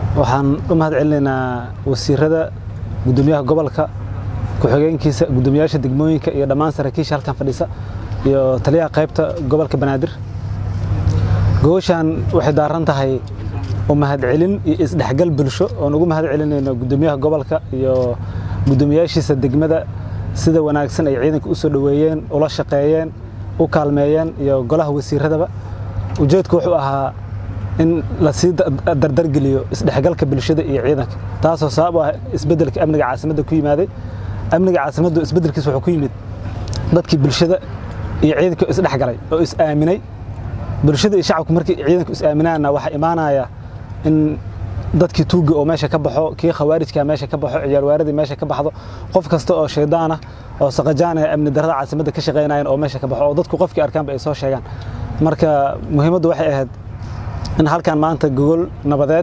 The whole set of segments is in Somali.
waxaan u mahad celinaynaa wasiirada gudoomiyaha gobolka ku-xigeenkiisa gudoomiyaasha degmooyinka iyo dhammaan saraakiisha halkan fadhiisa iyo taliyaha qaybta gobolka banaadir gogoshaan waxay daaran tahay u mahadcelin iyo isdhexgal bulsho oon ugu mahad celinayno gudoomiyaha gobolka iyo gudoomiyaashiisa degmada sida wanaagsan ay ciidanka u soo dhoweeyeen ula shaqeeyeen u kaalmeeyeen iyo golaha wasiiradaba ujeedku wuxuu ahaa in lasii dardargeliyo isdhexgalka bulshada iyo ciidanka taasoo sabab u ah isbeddelka amniga caasimadda ku yimaaday amniga caasimaddu isbeddelkiis wuxuu ku yimid dadkii bulshada iyo ciidanka isdhexgalay oo is aaminay bulshada iyo shacabku markii ciidanku is aaminaana waxaa imaanaya in dadkii tuuga oo meesha ka baxo kii khawaarijka meesha ka baxo ciyaarwaaradii meesha ka baxdo qof kasta oo shaydaan ah oo saqajaanaya amni darrada caasimadda ka shaqaynayan oo meesha ka baxo oo dadku qofkii arkaanba ay soo sheegaan marka muhiimaddu waxay ahayd in halkan maanta gogol nabadeed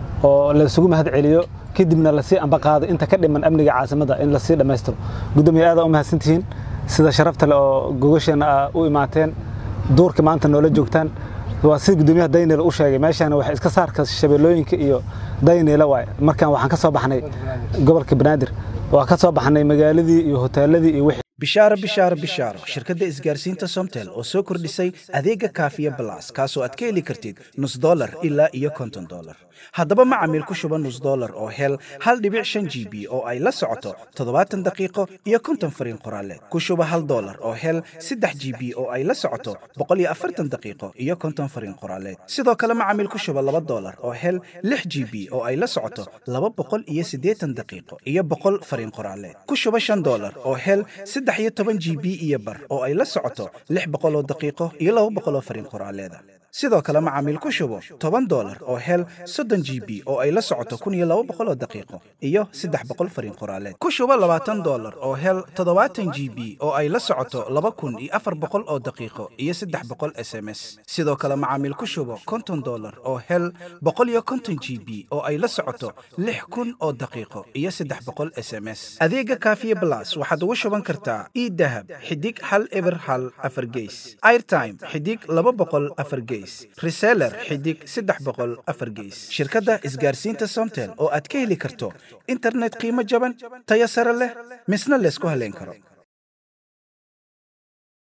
oo laysugu mahad celiyo kadibna lasii ambaqaado inta ka dhiman amniga caasimadda in lasii dhammaystiro gudoomiye aad u mahadsantihiin sida sharafta leh oo gogosheena u imaateen duurka maanta noola joogtaan waa sida gudoomiyaha dayneel u sheegay meeshaan waxay iska saarka shabeellooyinka iyo dayneela waay markaan waxaan ka soo baxnay gobolka banaadir waa ka soo baxnay magaaladii iyo hoteeladii iyo wixii bishaaro bishaaro bishaaro shirkadda isgaarsiinta somtel oo soo kordhisay adeega kaafiya balas kaasoo aad ka heli kartid nus dolar ilaa iyo konton dolar haddaba macamiil ku shuba nus dolar oo hel hal dhibic shan g b oo ay la socoto toddobaatan daqiiqo iyo konton fariin qoraaleed ku shuba hal dolar oo hel saddex g b oo ay la socoto boqol iyo afartan daqiiqo iyo konton fariin qoraaleed sidoo kale macamiil ku shuba laba dolar oo hel lix g b oo ay la socoto laba boqol iyo siddeetan daqiiqo iyo boqol fariin qoraaleed ku shuba shan dolar oo hel saddex iyo toban g b iyo bar oo ay la socoto lix boqol oo daqiiqo iyo laba boqol oo fariin qoraaleeda sidoo kale macaamiil ku shubo toban dolar oo hel soddon g b oo ay la socoto kun iyo laba boqol oo daqiiqo iyo saddex boqol fariin qoraaleed ku shubo labaatan dolar oo hel toddobaatan g b oo ay la socoto laba kun iyo afar boqol oo daqiiqo iyo saddex boqol s m s sidoo kale macaamiil ku shubo konton dolar oo hel boqol iyo konton g b oo ay la socoto lix kun oo daqiiqo iyo saddex boqol s m s adeega kaafiye blas waxaad ugu shuban kartaa idahab xidig hal eber hal afar geys airtime xidig laba boqol afar geys reseller xidig saddex boqol afar geys shirkadda isgaarsiinta somtel oo aad ka heli karto internet qiimo jaban tayo sare leh misna laysku haleyn karo